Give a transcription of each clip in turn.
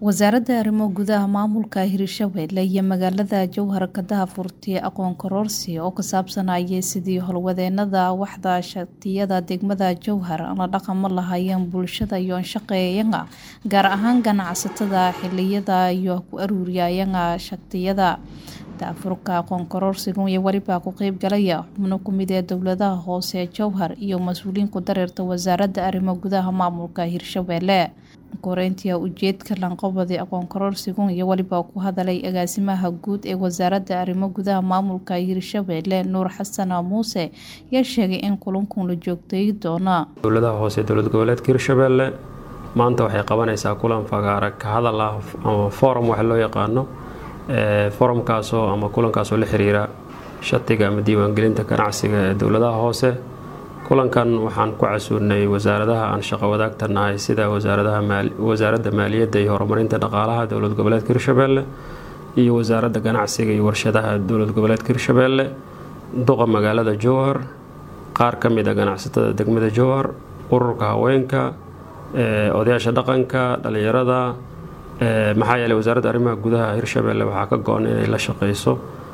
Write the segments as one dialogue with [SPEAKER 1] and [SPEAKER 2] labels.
[SPEAKER 1] wasaaradda arrimo gudaha maamulka hirshabelle iyo magaalada jowhar ka daahfurtay aqoon kororsi oo ka saabsanayay sidii howlwadeenada waxda shatiyada degmada jowhar la dhaqamo lahaayeen bulshada iyo shaqeeyaga gaar ahaan ganacsatada xiliyada iyo ku aruuriyayaga shatiyada daafurka aqoon kororsigan iyo welibaa ku qeyb galaya xubno kumid ee dowladaha hoose jowhar iyo mas-uuliyiin ku dareerta wasaaradda arrimo gudaha maamulka hirshabelle koreyntia ujeedka lanqabadi aqoon kororsigun iyo welibaa ku hadalay agaasimaha guud ee wasaaradda arrimo gudaha maamulka hirshabelle nuur xasan muuse ayaa sheegay in kulankun la joogtay doona
[SPEAKER 2] dowladaha hoose dowlad goboleedka hirshabelle maanta waxay qabanaysaa kulan fagaara ka hadal ah ama forum waxa loo yaqaano forumkaasoo ama kulankaasoo la xiriira shatiga ama diiwaangelinta ganacsiga ee dowladaha hoose kulankan waxaan ku casuurnay wasaaradaha aan shaqo wadaagta nahay sida wasaaradda maaliyadda iyo horumarinta dhaqaalaha dowlad goboleedka hirshabelle iyo wasaaradda ganacsiga iyo warshadaha dowlad goboleedka hirshabelle duqa magaalada jowhar qaar ka mid a ganacsatada degmada jowhar ururka haweenka odayaasha dhaqanka dhalinyarada maxaa yeeley wasaaradda arrimaha gudaha hirshabelle waxaa ka go-an inay la shaqeyso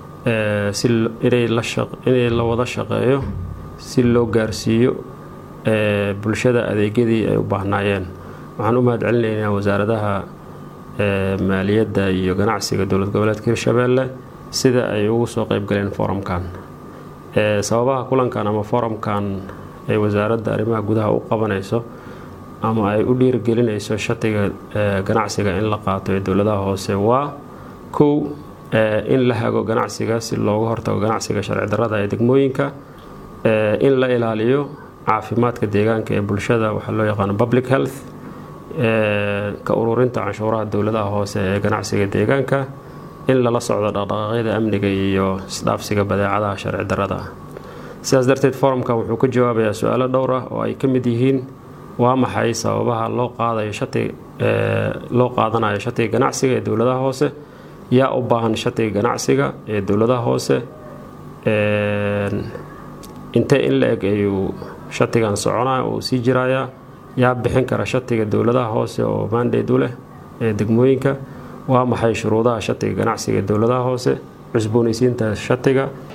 [SPEAKER 2] inay la wada shaqeeyo si loo gaarsiiyo bulshada adeegyadii ay u baahnaayeen waxaan u mahad celinaynaa wasaaradaha maaliyadda iyo ganacsiga dowlad goboleedka hirshabelle sida ay ugu soo qeybgaleen forumkan sababaha kulankan ama forumkan ay wasaaradda arrimaha gudaha u qabanayso ama ay u dhiirigelinayso shatiga ganacsiga in la qaato ee dowladaha hoose waa kow in la hago ganacsiga si looga hortago ganacsiga sharci darrada ee degmooyinka in la ilaaliyo caafimaadka deegaanka ee bulshada waxaa loo yaqaano public health ka ururinta canshuuraha dowladaha hoose ee ganacsiga deegaanka in lala socdo dhaqdhaqaaqyada amniga iyo isdhaafsiga badeecadaha sharci darrada ah sidaas darteed forumkan wuxuu ka jawaabayaa su-aalo dhowr ah oo ay ka mid yihiin waa maxay sababaha loo qaadayo shati loo qaadanayo shatiga ganacsiga ee dowladaha hoose yaa u baahan shatiga ganacsiga ee dowladaha hoose intee in la eg ayuu shatigan soconaya uu sii jirayaa yaa bixin kara shatiga dowladaha hoose oo maandeed u leh ee degmooyinka waa maxay shuruudaha shatiga ganacsiga ee dowladaha hoose cusboonaysiinta shatiga